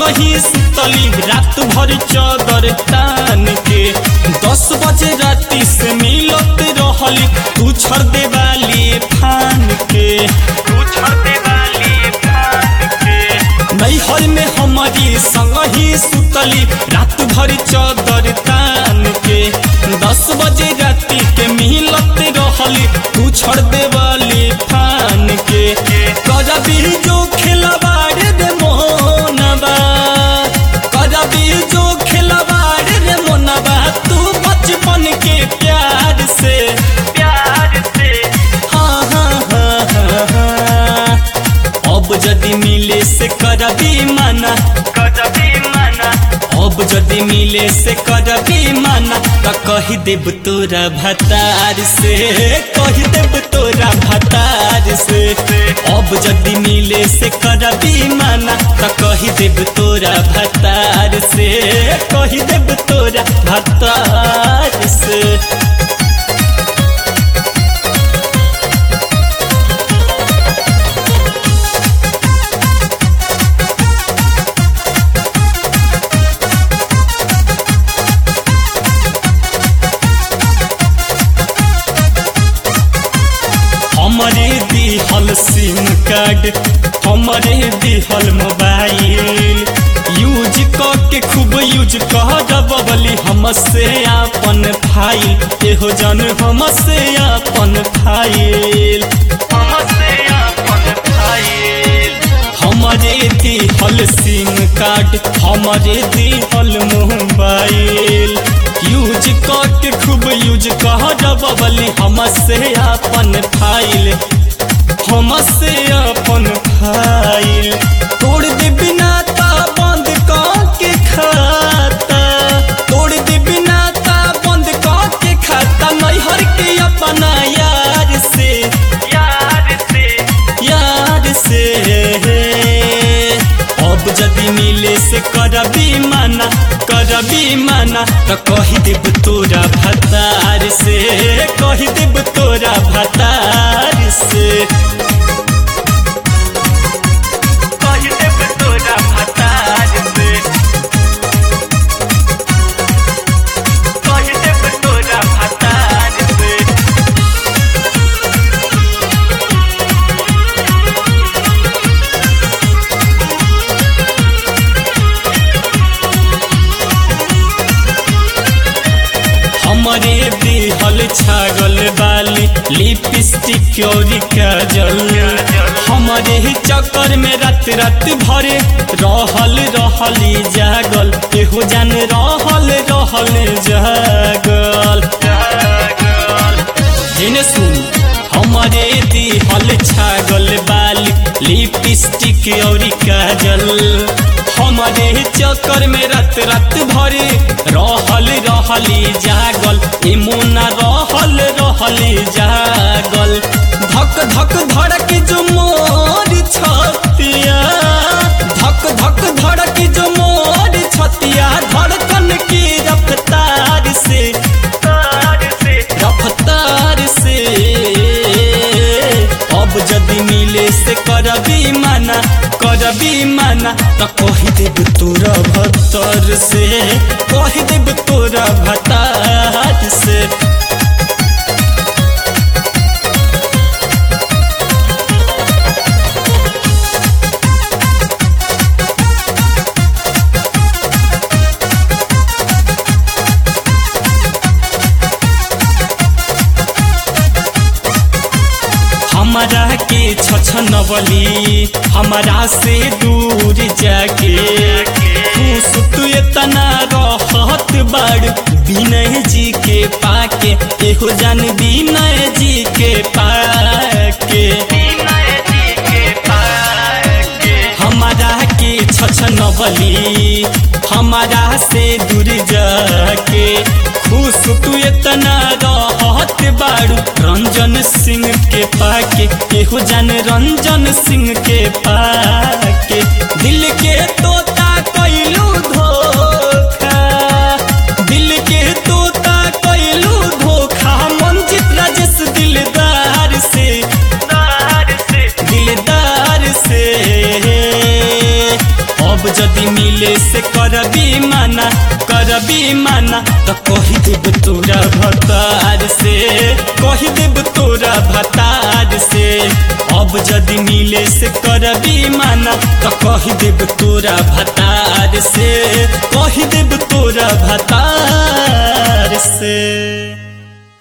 संगही सुतली रात भर चादर तान के दस बजे राती से मिलत रहली तू छर देवाली फान के तू छर देवाली फान के नैहर में हमारी संगही सुतली रात भर चादर तान के दस बजे राती के मिलत रहली तू छड़ देवाली फान के कजबी जो खिलवाड़ रे मोनबा कजबी जो खिलवाड़ रे मोनबा तू बचपन के प्यार से प्यार से हाँ हाँ हाँ हाँ हाँ अब जदि मिले से करबी माना करबी माना अब जदि मिले से करबी माना त कही देब तोरा भतार से कही देब तोरा भतार से अब जदि मिले से करबी माना त कही देब तोरा भतार से कही देब तोरा भतार से हमरे दिहल सिम कार्ड हमरे दिहल मोबाइल यूज क के खूब यूज कह दबली हमसे आपन फाइल एहो जन हमसे आपन फाइल हमसे आपन फाइल हमरे दिहल सिम कार्ड हमरे दिहल मोबाइल यूज क के खूब यूज कह दबली हमसे आपन फाइल हमसे अपन फाइल तोड़ दे बिना ता बंद क के खाता तोड़ दे बिना ता बंद क के खाता नैहर के अपना यार से यार से यार से अब जदि मिले से करबी माना करबी माना त कही देब तोरा भतार से कही देब तोरा भतार से कही देब तोरा भतार से कही देब तोरा भतार से हमरे दिहल छागल बाली लिपस्टिक और काजल हमरे ही चक्कर में रात रात भरे रहल रहली जागल एहो जान रहल रहल जागल जिने सुन हमरे दिहल छागल बाली लिपस्टिक और काजल हमरे चक्कर में रात रात भरे रहल रहली जागल इमुना रहल रहली जागल धक धक धड़क जो मोर छतिया धक धक धड़क जो मोर छतिया धड़कन की रफ्तार से रफ्तार से अब जदि मिले से करबी माना करबी माना त कही देब तोरा भतर से कही देब तोरा भतार से हमारा के छछनवली हमारा से दूर जाके खुश तू इतना रहत बाड़ विनय जी के पाके एहो जान विनय जी के पाके हमारा के छछनवली हमारा से दूर जाके खुश तू इतना रहत बाड़ू रंजन सिंह के पाके केहू जान रंजन सिंह के पाके दिल के तोता कैलू धोखा दिल के तोता कैलू धोखा मंजित राजेश दिलदार से दिलदार से अब जदि मिले से करबी माना करबी माना तो कही देब तोरा भतार से कही देब तोरा भतार से अब जदि मिले से करबी माना तो कही देब तोरा भतार से कही देब तोरा भतार